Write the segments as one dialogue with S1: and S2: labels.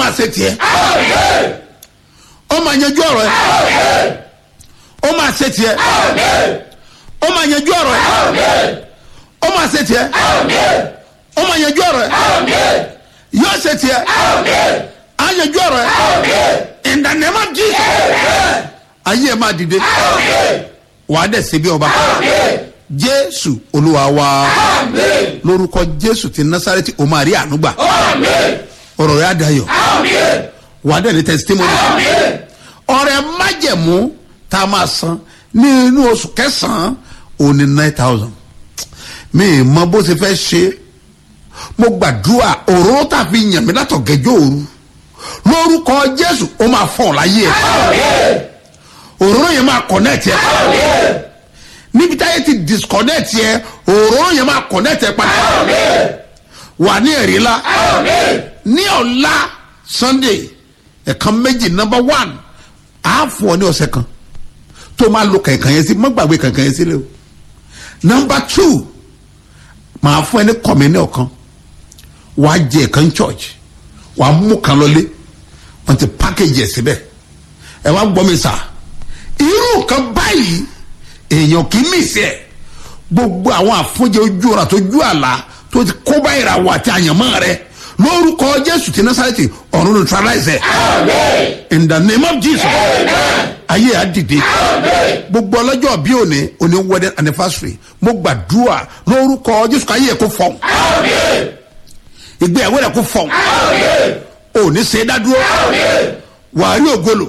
S1: máa ṣe tiẹ̀ ó máa yanjú ọ̀rọ̀ ẹ̀ ó máa ṣe tiẹ̀ ó máa yanjú ọ̀rọ̀ ẹ̀ ó máa ṣe tiẹ̀ ó máa yanjú ọ̀rọ̀ ẹ̀ yóò ṣe tiẹ̀ á yanjú ọ̀rọ̀ ẹ̀ in the name of Jesus ayé ẹ̀ máa dìde wàá dẹ̀ ṣe bí ọba jésù olúwa wa lórúkọ jésù ti násàrẹ́tì o máa rí ànúgbà ọ̀rọ̀ rẹ̀ á dayọ̀ wàá dẹ̀ ní testimony ọ̀rẹ́ májẹ̀mú tá a máa san ní inú oṣù kẹsàn-án òní nine thousand mi ì mọ bó ṣe fẹ́ ṣe mo gbàdúrà òróró tàbí yàn mí látọ̀ gẹ́jọ́ òru lórúkọ jésù ó máa fọ̀ láyé ẹ̀ òróró yẹn máa connect ẹ̀ níbi táyé ti disconnect yẹ òróró yẹn máa connect ẹ̀ padà wà ní ẹ̀rí la ní ọ̀la sunday ẹ̀kan méjì number one á fún ọ ní ọ̀sẹ̀ kan tó máa lo kankan yẹn sí má gbàgbé kankan yẹn sílẹ̀ o number two màá fún ẹ ní kọ̀mínì ọ̀kan wàá jẹ ẹ̀kan church wàá mú kan lọlé wọ́n ti package ẹ̀ síbẹ̀ ẹ wá gbọ́ mi sà irú nǹkan báyìí èèyàn kì í mì sí ẹ̀ gbogbo àwọn àfúnjẹ ojú ọ̀rọ̀ àtọ́jú àlá tó ti kó bá ìràwọ̀ àti àyànmọ́ rẹ lórúkọ jésù ti násàrẹ́tì ọ̀run neutralize ẹ̀ in the name of jesus ayé á dìde gbogbo ọlọ́jọ́ bí òní òní wedding anniversary mo gbàdúrà lórúkọ jésù ká ayé ẹ̀ kó fọ̀n ìgbéyàwó rẹ̀ kó fọ̀n òní ṣe é dádúró wàá rí ògolo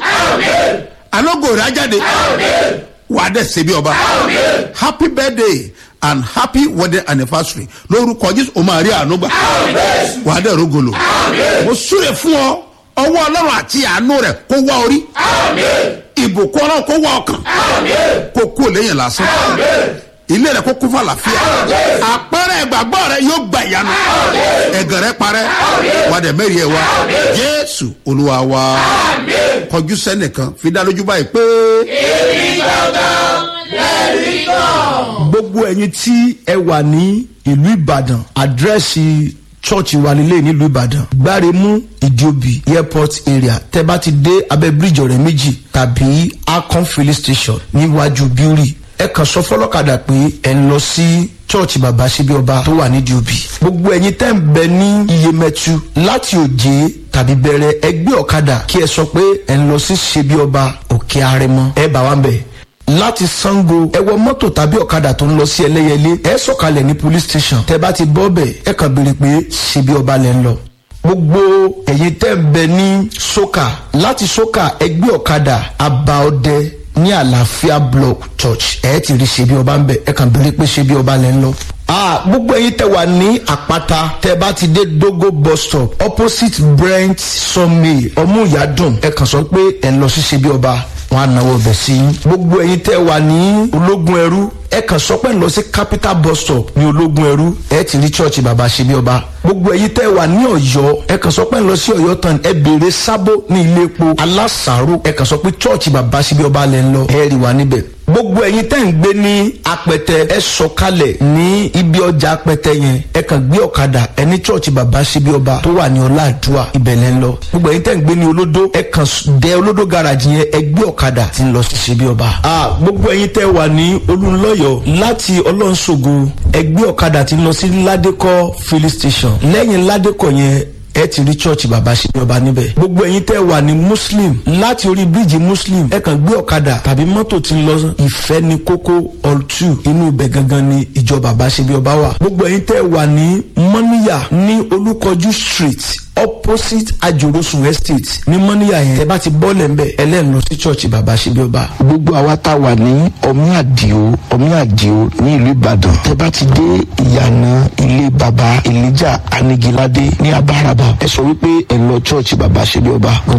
S1: alógo rẹ̀ á jáde wàá dẹ̀ ṣe bí ọba happy birthday and happy wedding anniversary lórúkọ jésù o máa rí àánú gbà wàá dẹ̀ rógolo mo súre fún ọ ọwọ́ ọlọ́run àti àánú rẹ̀ kó wá orí ìbùkún ọlọ́run kó wá ọkàn kó kú lẹ́yìn lásán ilé rẹ kó kún fún àlàáfíà àpẹẹrẹ ìgbàgbọ́ rẹ yóò gba ìyanu ẹ̀gàn rẹ parẹ́ wà dẹ̀ mẹ́rin ẹ̀ wá jésù olúwa wa kọjú sẹ́nìkan fi dá lójú báyìí pé.
S2: èmi gangan lẹ́rìí kan.
S3: gbogbo ẹ̀yin tí ẹ wà ní ìlú ìbàdàn àdírẹ́sì church wa nílé nílùú ìbàdàn gbáremú ìdíòbí airport area tẹ bá ti dé abẹ́ bíríjì ọ̀rẹ́ méjì tàbí akon filling station níwájú bíórì ẹ kàn sọ fọlọ́kadà pé ẹ ń lọ sí church bàbá síbi ọba tó wà nídìí òbí gbogbo ẹ̀yin tẹ́ ń bẹ ní iyemẹtu láti òjé tàbí bẹ̀rẹ̀ ẹgbẹ́ ọ̀kadà kí ẹ sọ pé ẹ ń lọ sí ṣebí ọba òkè arẹmọ ẹ bá wa ń bẹ̀ láti sango ẹ wọ mọ́tò tàbí ọ̀kadà tó ń lọ sí ẹlẹ́yẹlé ẹ sọ̀kalẹ̀ ní police station tẹ bá ti bọ́ bẹ̀ ẹ kàn béèrè pé ṣebí ọba lẹ́ ń lọ gbogbo ẹ̀yin tẹ́ ń bẹ ní soka láti soka ẹgbẹ́ ọ̀kadà abaọdẹ ní àlàáfíà block church ẹ ti rí ṣebí ọba ń bẹ ẹ kàn béèrè pé ṣebí ọba lẹ́ ń lọ ah gbogbo ẹyin tẹ wà ní àpáta tẹ bá ti dé dogo bus stop opposite brent sunmay ọmúyàdùn ẹ kàn sọ pé ẹ ń lọ sí ṣebí ọba wọn á náwó bẹ̀ sí i. gbogbo ẹyin tẹ wà ní ológun ẹrú ẹ kàn sọ pé ń lọ sí capital bus stop ní ológun ẹrú ẹ ti rí church bàbá ṣebí ọba. gbogbo ẹyin tẹ wà ní ọyọ ẹ kàn sọ pé ń lọ sí ọyọ tán ẹ béèrè sábó ní ilé epo alásàárò ẹ kàn sọ pé church bàbá ṣebí ọba lẹ ń lọ ẹ rí wa níbẹ̀ gbogbo ẹyin tẹ́ ń gbé ní apẹtẹ ẹ sọkalẹ̀ ní ibi ọjà apẹtẹ yẹn ẹ kàn gbé ọ̀kadà ẹ ní chọ́ọ̀chì bàbá síbi ọba tó wà ní ọláàdúrà ibẹ̀lẹ̀ ń lọ gbogbo ẹyin tẹ́ ń gbé ní olódó ẹ kàn dẹ olódó garage yẹn ẹ gbé ọ̀kadà tí ń lọ sí síbi ọba. a gbogbo ẹyin tẹ́ wà ní olùlọ́yọ̀ láti ọlọ́nṣogo ẹ gbé ọ̀kadà tí ń lọ sí ládékọ́ filling station lẹ́yìn ládékọ́ yẹn ẹ ti rí church bàbá ṣe ọba níbẹ̀. gbogbo ẹ̀yin tẹ́ wà ní muslim láti orí bíríìjì muslim ẹ kàn gbé ọ̀kadà tàbí mọ́tò tí ń lọ ìfẹ́ ní kókó all two inú ibẹ̀ gangan ni ìjọ bàbá ṣe bí ọba wà. gbogbo ẹ̀yin tẹ́ wà ní mọ́níyà ní olúkọjú street opposite ajorosun estate ní mọ́níyà yẹn tẹ́ bá ti bọ́ọ̀lẹ̀ ń bẹ̀ ẹlẹ́nu lọ sí church bàbá ṣe bí ọba.
S4: gbogbo àwa tá a wà ní ọmí àdìo ọmí àdìo ní ìlú ìbàdàn tẹ́ bá ti dé ìyànà ilé baba elijah anigilade ní abáraba ẹ sọ wípé ẹ lọ church baba ṣe bí ọba